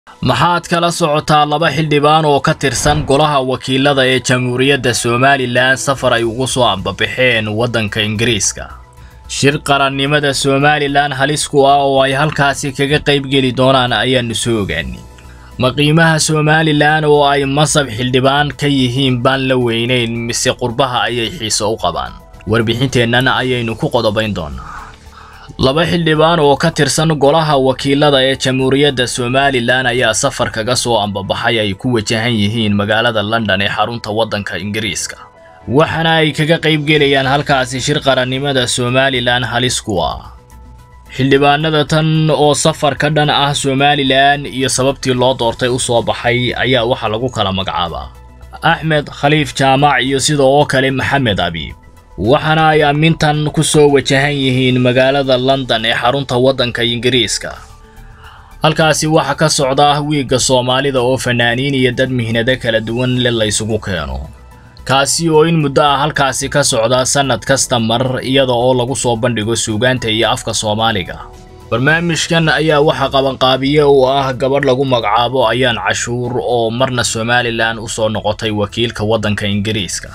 maxaad kala socotaa laba xildhibaan oo ka tirsan golaha wakiilada ee jamhuuriyadda somalilan safar ay ugu soo ambabaxeen waddanka ingiriiska shir qarannimada somalilan halis ku ah oo ay halkaasi kaga qaybgeli doonaan ayaannu soo ogaanay ma qiimaha somalilan oo ay masab xildhibaan ka yihiin baan la weynayn mise qurbaha ayay xiiso u qabaan warbixinteennan ayaynu ku qodobayn doonaa laba xildhibaan oo ka tirsan golaha wakiilada ee jamhuuriyadda somalilan ayaa safar kaga soo ambabaxay ay ku wajahan yihiin magaalada london ee xarunta waddanka ingiriiska waxaana ay kaga qaybgelayaan halkaasi shir qarannimada somalilan halis ku ah xildhibaanada tan oo safar ka dhan ah somalilan iyo sababtii loo doortay u soo baxay ayaa waxaa lagu kala magacaabaa axmed khaliif jaamac iyo sida oo kale maxamed abiib waxaana ay ammintan ku soo wajahan yihiin magaalada london ee xarunta waddanka ingiriiska halkaasi waxaa ka socda wiigga soomaalida oo fanaaniin iyo dad mihnado kala duwan le laysugu keeno kaasi oo in muddo ah halkaasi ka socda sannad kasta mar iyada oo lagu soo bandhigo suugaanta iyo afka soomaaliga barnaamijkan ayaa waxaa qabanqaabiye u ah gabadh lagu magacaabo ayaan cashuur oo marna somalilan u soo noqotay wakiilka waddanka ingiriiska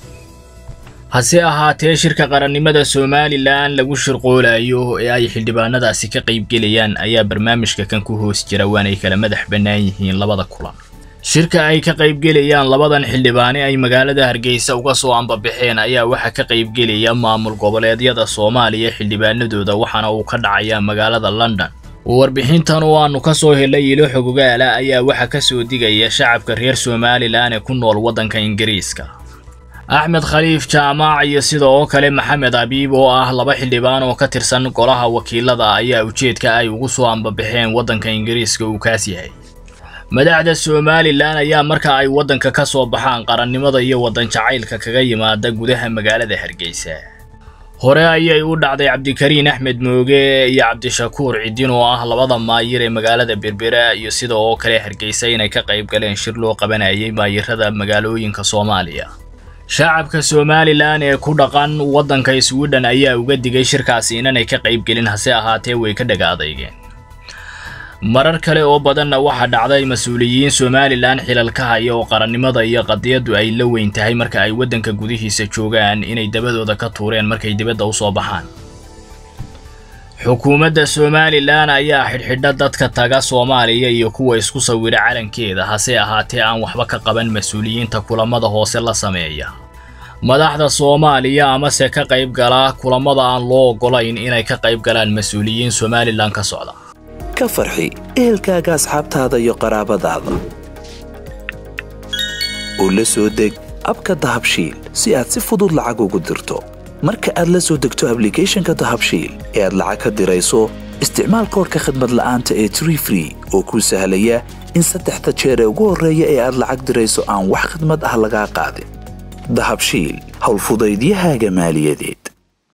hase ahaatee shirka qarannimada somalilan lagu shirqoolayo ee ay xildhibaanadaasi ka qaybgelayaan ayaa barnaamijka kan ku hoos jira waanay kala madax bannaan yihiin labada kulan shirka ay ka qaybgelayaan labadan xildhibaane ay magaalada hargeysa uga soo ambabaxeen ayaa waxaa ka qaybgelaya maamul goboleedyada soomaaliya xildhibaanadooda waxaana uu ka dhacayaa magaalada london warbixintan oo aanu ka soo helay ilo xogogaala ayaa waxaa ka soo digaya shacabka reer somalilan ee ku nool waddanka ingiriiska axmed khaliif jaamac iyo sida oo kale maxamed abiib oo ah laba xildhibaan oo ka tirsan golaha wakiilada ayaa ujeedka ay ugu soo ambabaxeen waddanka ingiriiska uu kaas yahay madaxda somalilan ayaa marka ay waddanka ka soo baxaan qarannimada iyo waddan jacaylka kaga yimaada gudaha magaalada hargeysa hore ayay u dhacday cabdikariin axmed mooge iyo cabdishakuur cidin oo ah labada maayir ee magaalada berbera iyo sida oo kale hargeysa inay ka qayb galeen shir loo qabanayay maayirada magaalooyinka soomaaliya shacabka somalilan ee ku dhaqan waddanka swidhen ayaa uga digay shirkaasi inanay ka qaybgelin hase ahaatee way ka dhaga adeygeen marar kale oo badanna waxaa dhacday mas-uuliyiin somalilan xilalka haya oo qarannimada iyo qadiyaddu ay la weyn tahay marka ay waddanka gudihiisa joogaan inay dabadooda ka tuureen markay dibadda u soo baxaan xukuumadda somalilan ayaa xidhxidha dadka taga soomaaliya iyo kuwa isku sawira calankeeda hase ahaatee aan waxba ka qaban mas-uuliyiinta kulamada hoose la sameeya madaxda soomaaliya amase ka qayb gala kulamada aan loo oggolayn inay ka qayb galaan mas-uuliyiin somalilan ka socda ka farxi ehelkaaga asxaabtaada iyo qaraabadaada oo la soo deg abka dahabshiil si aad si fudud lacag ugu dirto marka aad la soo degto ablicathonka dahabshiil ee aad lacag ka dirayso isticmaal koorka khadmad la'aanta ee tree free oo kuu sahlaya in saddexda jeer ee ugu horreeya ee aad lacag dirayso aan wax khadmad ah lagaa qaadin dahabshiil howlfudaydiyahaaga maaliyadeed